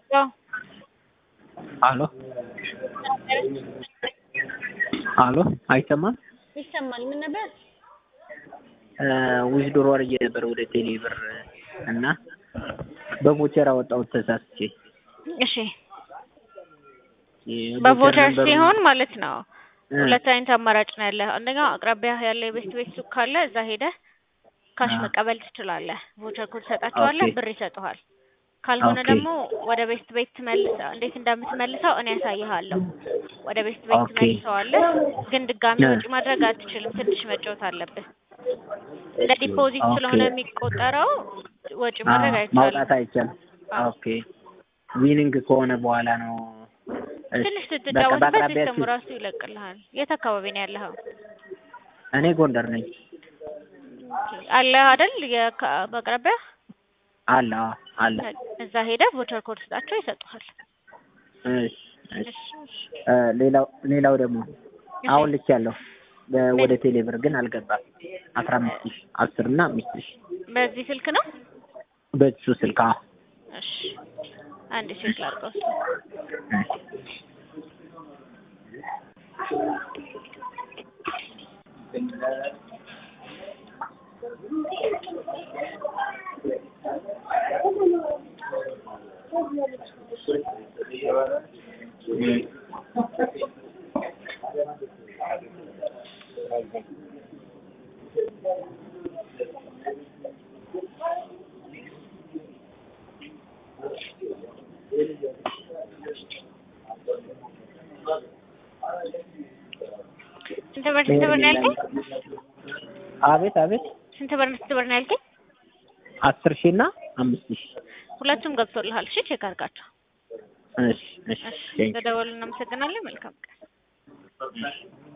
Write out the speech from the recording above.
አሎ አሎ አይሰማም? ይሰማል። ምን ነበር? ዊዝድሮ አድርጌ ነበር ወደ ቴሌ ብር እና በቮቸር አወጣሁት ተሳስቼ። እሺ በቮቸር ሲሆን ማለት ነው ሁለት አይነት አማራጭ ነው ያለ። አንደኛው አቅራቢያ ያለ የቤት ቤት ሱቅ ካለ እዛ ሄደህ ካሽ መቀበል ትችላለህ። ቮቸር ኮድ ትሰጣቸዋለህ፣ ኦኬ። ብር ይሰጡሃል። ካልሆነ ኦኬ። ደግሞ ወደ ቤት ቤት መልሰው እንዴት እንደምትመልሰው እኔ ያሳይሃለሁ። ወደ ቤት ቤት ኦኬ። ትመልሰዋለህ፣ ግን ድጋሚ ነ- ወጪ ማድረግ አትችልም። ትንሽ መጫወት አለብህ። እንደ ዲፖዚት ኦኬ። ስለሆነ የሚቆጠረው ወጪ አ- ማድረግ አይቻልም። ማውጣት አይቻልም። አዎ። ኦኬ ዊኒንግ ከሆነ በኋላ ነው። እሺ፣ ትንሽ በቃ ስትጫወትበት በአቅራቢያችሁ ሲስተሙ ራሱ ይለቅልሃል። የት አካባቢ ነው ያለኸው? እኔ ጎንደር ነኝ። አለ አይደል? የካ- በአቅራቢያ አለ አዎ፣ አለ። እዛ ሄደህ ቮቸር ኮድ ስጣቸው ይሰጡሃል። እሺ፣ እሺ። እ፣ ሌላው ሌላው ደግሞ አሁን ልክ ያለው ወደ ቴሌ ብር ግን አልገባም። አስራ አምስት ሺህ አስር እና አምስት ሺህ በዚህ ስልክ ነው? በሱ ስልክ አዎ። እሺ አንድ ቼክ ላድርገው። ስንት ብር ስንት ብር ነው ያልከኝ? አቤት አቤት ስንት ብር ስንት ብር ነው ያልከኝ? አስር ሺህ እና አምስት ሺህ ሁለቱም ገብቶልሃል። እሺ ቼክ አድርጋቸው። እሺ እሺ እሺ ቴንክ ዩ። ለደወሉ እናመሰግናለን። መልካም ቀን።